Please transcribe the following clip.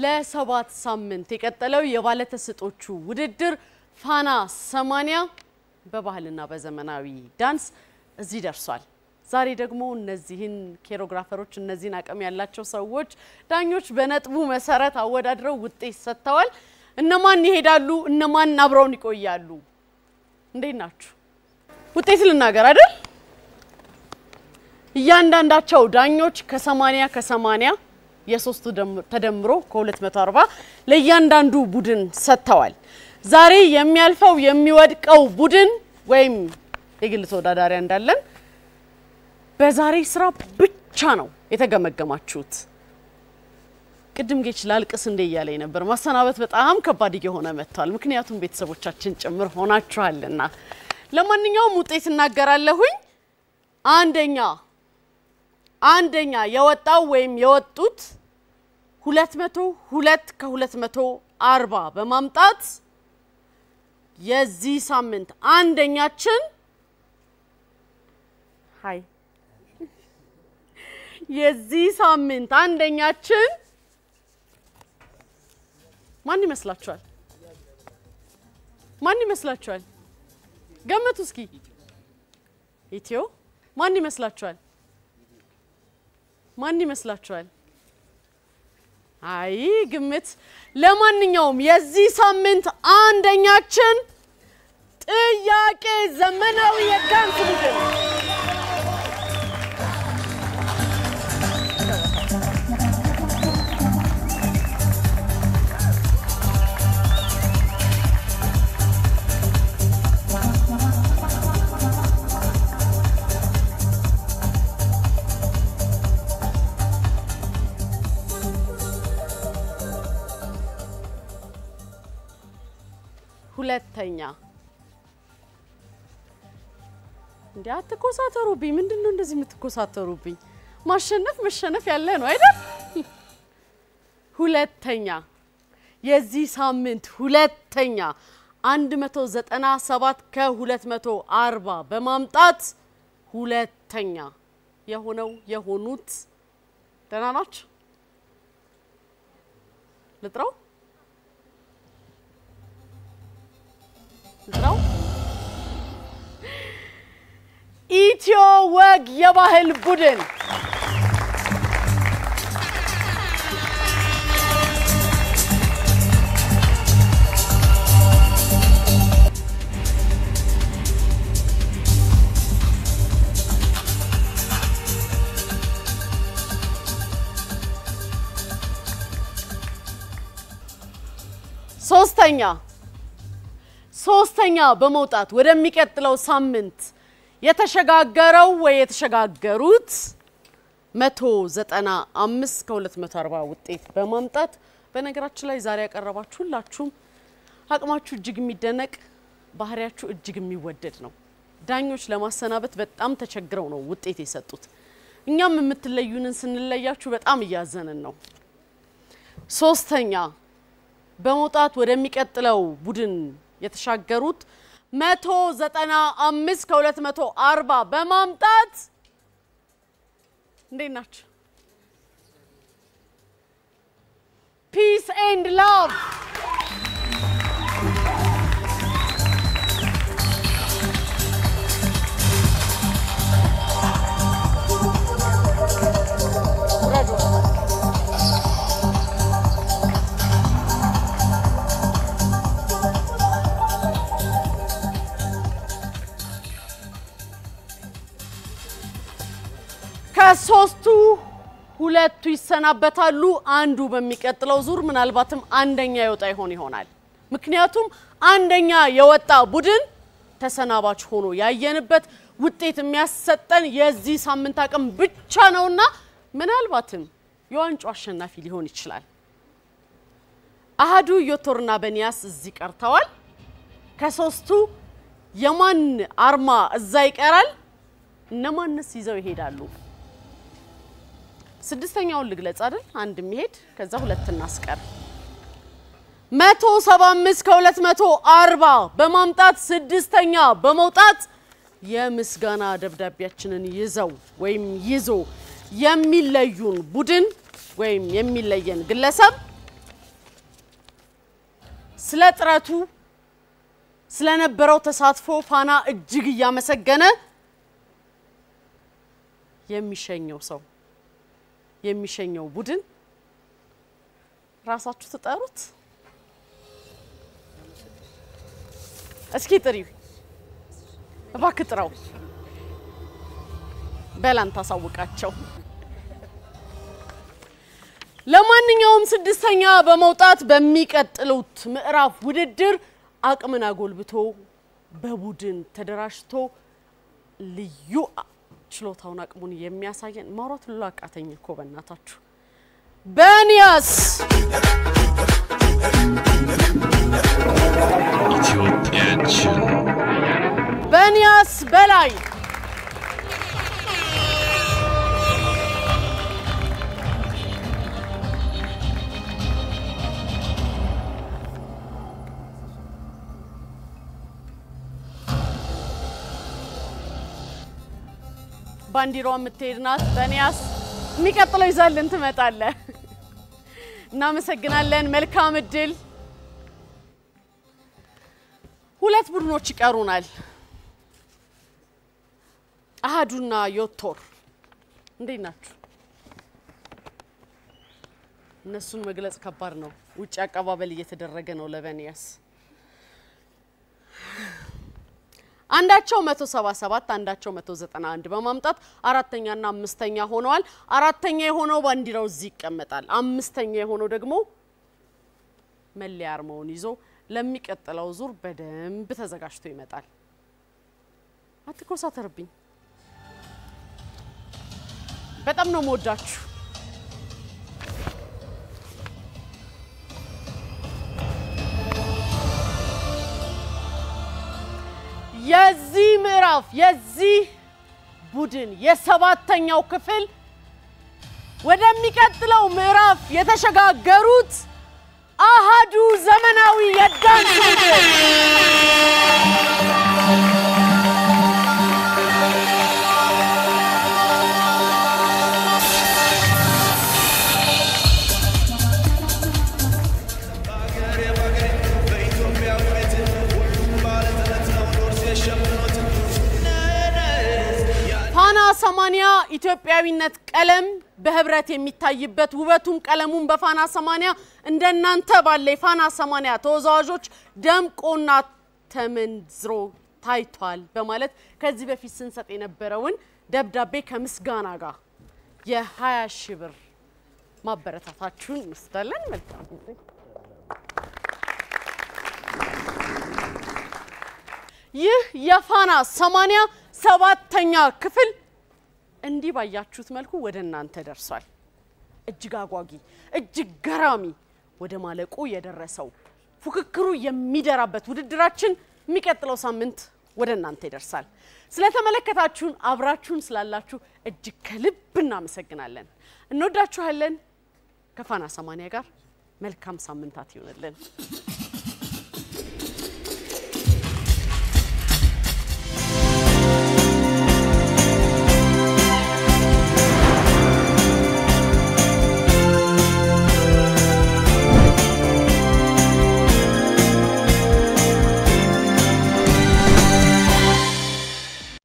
ለሰባት ሳምንት የቀጠለው የባለተሰጦቹ ውድድር ፋና ሰማንያ በባህልና በዘመናዊ ዳንስ እዚህ ደርሷል። ዛሬ ደግሞ እነዚህን ኬሮግራፈሮች እነዚህን አቅም ያላቸው ሰዎች ዳኞች በነጥቡ መሰረት አወዳድረው ውጤት ሰጥተዋል። እነማን ይሄዳሉ? እነማን አብረውን ይቆያሉ? እንዴት ናችሁ? ውጤት ልናገር አይደል? እያንዳንዳቸው ዳኞች ከ80 ከ80 የሶስቱ ተደምሮ ከ240 ለእያንዳንዱ ቡድን ሰጥተዋል። ዛሬ የሚያልፈው የሚወድቀው ቡድን ወይም የግል ተወዳዳሪ እንዳለን በዛሬ ስራ ብቻ ነው የተገመገማችሁት። ቅድም ጌች ላልቅስ እንዴ እያለኝ ነበር። ማሰናበት በጣም ከባድ እየሆነ መጥቷል። ምክንያቱም ቤተሰቦቻችን ጭምር ሆናችኋልና። ለማንኛውም ውጤት እናገራለሁኝ። አንደኛ አንደኛ የወጣው ወይም የወጡት 202 ከ240 በማምጣት የዚህ ሳምንት አንደኛችን ሀይ የዚህ ሳምንት አንደኛችን ማን ይመስላችኋል? ማን ይመስላችኋል? ገምቱ እስኪ። ኢትዮ ማን ይመስላችኋል? ማን ይመስላችኋል? አይ ግምት። ለማንኛውም የዚህ ሳምንት አንደኛችን ጥያቄ ዘመናዊ የዳንስ ቡድን ሁለተኛ እንዴ አትኮሳተሩብኝ። ምንድን ነው እንደዚህ የምትኮሳተሩብኝ? ማሸነፍ መሸነፍ ያለ ነው አይደል? ሁለተኛ የዚህ ሳምንት ሁለተኛ 197 ከ240 በማምጣት ሁለተኛ የሆነው የሆኑት ደህና ናችሁ? ልጥራው ልጥራው ኢትዮ ወግ የባህል ቡድን ሶስተኛ ሶስተኛ በመውጣት ወደሚቀጥለው ሳምንት የተሸጋገረው ወይ የተሸጋገሩት 195 ከ240 ውጤት በማምጣት በነገራችን ላይ ዛሬ ያቀረባችሁ ሁላችሁም አቅማችሁ እጅግ የሚደነቅ ባህሪያችሁ እጅግ የሚወደድ ነው። ዳኞች ለማሰናበት በጣም ተቸግረው ነው ውጤት የሰጡት። እኛም የምትለዩንን ስንለያችሁ በጣም እያዘንን ነው። ሶስተኛ በመውጣት ወደሚቀጥለው ቡድን የተሻገሩት 195 ከ240 በማምጣት እንዴት ናቸው? ፒስ ኤንድ ላቭ ከሶስቱ ሁለቱ ይሰናበታሉ። አንዱ በሚቀጥለው ዙር ምናልባትም አንደኛ የወጣ ይሆን ይሆናል። ምክንያቱም አንደኛ የወጣ ቡድን ተሰናባች ሆኖ ያየንበት ውጤት የሚያሰጠን የዚህ ሳምንት አቅም ብቻ ነውና ምናልባትም የዋንጫው አሸናፊ ሊሆን ይችላል። አህዱ ዮቶርና በኒያስ እዚህ ቀርተዋል። ከሶስቱ የማን አርማ እዛ ይቀራል? እነማንስ ይዘው ይሄዳሉ? ስድስተኛውን ልግለጽ አይደል? አንድ የሚሄድ ከዛ ሁለት እናስቀር። 175 ከ240 በማምጣት ስድስተኛ በመውጣት የምስጋና ደብዳቤያችንን ይዘው ወይም ይዞ የሚለዩን ቡድን ወይም የሚለየን ግለሰብ ስለ ጥረቱ ስለነበረው ተሳትፎ ፋና እጅግ እያመሰገነ የሚሸኘው ሰው የሚሸኘው ቡድን ራሳችሁ ትጠሩት። እስኪ ጥሪው እባክህ ጥራው። በላን ታሳውቃቸው። ለማንኛውም ስድስተኛ በመውጣት በሚቀጥሉት ምዕራፍ ውድድር አቅምን አጎልብቶ በቡድን ተደራጅቶ ልዩ ችሎታውን አቅሙን የሚያሳየን ማውራት ሁሉ አቃተኝ እኮ በእናታችሁ። በንያስ ኢትዮጵያችን በንያስ በላይ ባንዲራዋ የምትሄድ ናት። በንያስ የሚቀጥለው ይዛልን ትመጣለህ። እናመሰግናለን። መልካም እድል። ሁለት ቡድኖች ይቀሩናል። አሃዱና ዮቶር እንዴት ናችሁ? እነሱን መግለጽ ከባድ ነው። ውጭ አቀባበል እየተደረገ ነው ለበንያስ አንዳቸው 177 አንዳቸው 191 በማምጣት አራተኛና አምስተኛ ሆነዋል። አራተኛ የሆነው ባንዲራው እዚህ ይቀመጣል። አምስተኛ የሆነው ደግሞ መለያ አርማውን ይዞ ለሚቀጥለው ዙር በደንብ ተዘጋጅቶ ይመጣል። አትኮሳተርብኝ። በጣም ነው መወዳችሁ። የዚህ ምዕራፍ የዚህ ቡድን የሰባተኛው ክፍል ወደሚቀጥለው ምዕራፍ የተሸጋገሩት አሃዱ ዘመናዊ የዳንስ ቡድን ፋና ሰማንያ ኢትዮጵያዊነት ቀለም በህብረት የሚታይበት ውበቱም ቀለሙም በፋና ሰማንያ እንደናንተ ባለ የፋና ሰማንያ ተወዛዋዦች ደምቆና ተመንዝሮ ታይቷል በማለት ከዚህ በፊት ስንሰጥ የነበረውን ደብዳቤ ከምስጋና ጋር የ20 ሺህ ብር ማበረታታችሁን እንወስዳለን። መልካም ጊዜ። ይህ የፋና ሰማንያ ሰባተኛ ክፍል እንዲህ ባያችሁት መልኩ ወደ እናንተ ደርሷል። እጅግ አጓጊ፣ እጅግ ገራሚ ወደ ማለቁ የደረሰው ፉክክሩ የሚደራበት ውድድራችን የሚቀጥለው ሳምንት ወደ እናንተ ይደርሳል። ስለተመለከታችሁን አብራችሁን ስላላችሁ እጅግ ከልብ እናመሰግናለን። እንወዳችኋለን። ከፋና ሰማንያ ጋር መልካም ሳምንታት ይሆንልን።